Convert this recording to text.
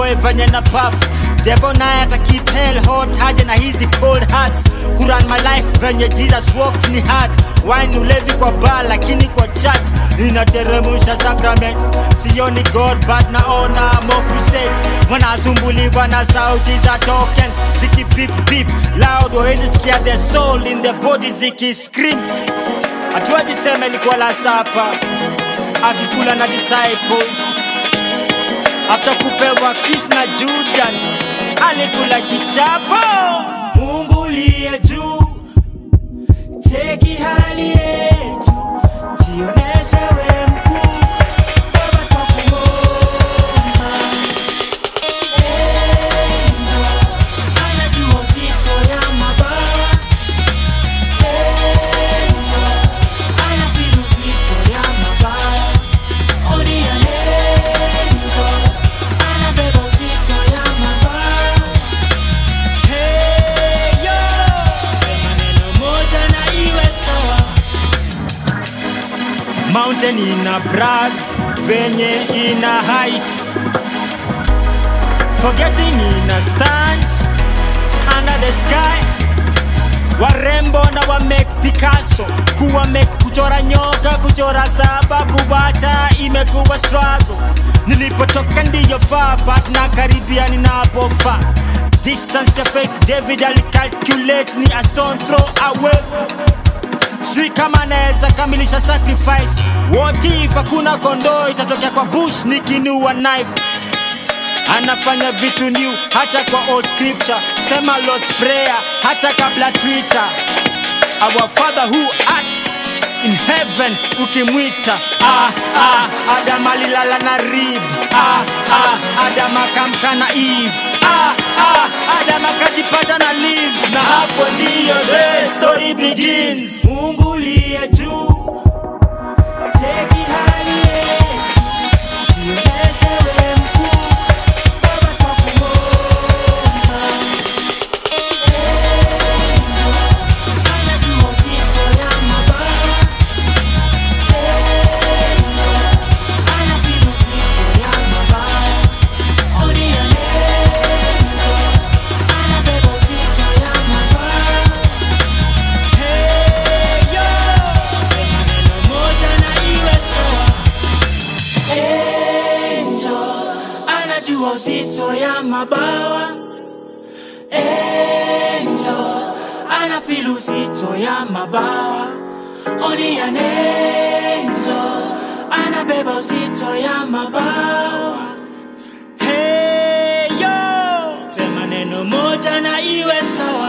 enjoy venye na puff devil naye ata keep hell hot haja na hizi cold hearts kuran my life venye jesus walked ni hard wine ulevi kwa bar lakini kwa church ninateremusha sacrament sioni god but naona more crusades wanasumbuliwa na sauti za tokens ziki beep beep loud wawezi sikia the soul in the body ziki scream hatuwezi sema ilikuwa la sapa akikula na disciples after kupewa kiss na judas alikula kichapo mungu liye juu cheki hali yetu jioneshe we mkuu baba twakuomba Angel, anajua uzito ya mabawa Angel, anafeel uzito ya mabawa Oni ya Angel, anabeba uzito ya mabawa Hey yo, sema neno moja na iwe sawa Mountain ina brag venye ina height Forgetting ina stand under the sky warembo na wa make Picasso kuwa make kuchora nyoka kuchora saba kubata imekuwa struggle nilipotoka ndiyo faa but na karibia ninapofaa distance ya faith David alicalculate ni a stone throw away sijui kama naweza kamilisha sacrifice what if hakuna kondoo itatokea kwa bush nikinua knife anafanya vitu new hata kwa old scripture sema lord's prayer hata kabla twitter our father who acts in heaven ukimwita ah, ah, adam alilala na rib ah, ah, adam akamka na eve ah, ah, adam akajipata na leaves na hapo ndiyo the story begins mungu liye juu cheki hali yetu jionyeshe we mkuu baba twakuomba anajua uzito ya mabawa anafeel uzito ya mabawa oni ya anabeba uzito ya mabawa Hey yo, sema neno moja na iwe sawa. Angel anajua uzito ya mabawa. Angel anafeel uzito ya mabawa. Oni ya angel anabeba uzito ya mabawa. Hey yo, sema neno moja na iwe sawa.